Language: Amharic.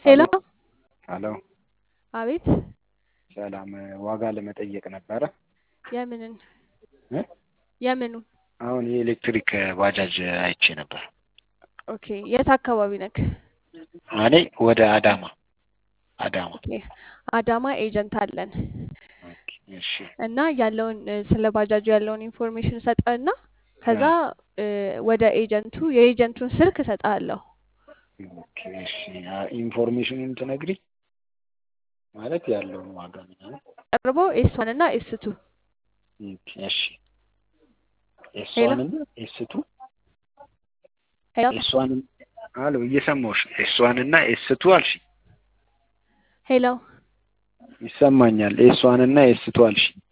ሄሎ ሄሎ አቤት ሰላም ዋጋ ለመጠየቅ ነበረ የምንን እ የምኑን አሁን የኤሌክትሪክ ባጃጅ አይቼ ነበር ኦኬ የት አካባቢ ነክ እኔ ወደ አዳማ አዳማ ኦኬ አዳማ ኤጀንት አለን ኦኬ እሺ እና ያለውን እ፣ ስለ ባጃጁ ያለውን ኢንፎርሜሽን ሰጠና ከዛ እ፣ ወደ ኤጀንቱ የኤጀንቱን ስልክ እሰጥሃለሁ ኦኬ እሺ አ- ኢንፎርሜሽኑን ትነግሪ ማለት ያለውን ዋጋ ምናምን ቀርቦ ኤስ ዋን እና ኤስ ቱ ኦኬ እሺ ኤስ ሄሎ ዋን እና ኤስ ቱ ሄሎ ኤስ ዋን አሎ እየሰማሁሽ ነው ኤስ ዋን እና ኤስ ቱ አልሽ ሄሎ ይሰማኛል ኤስ ዋን እና ኤስ ቱ አልሽ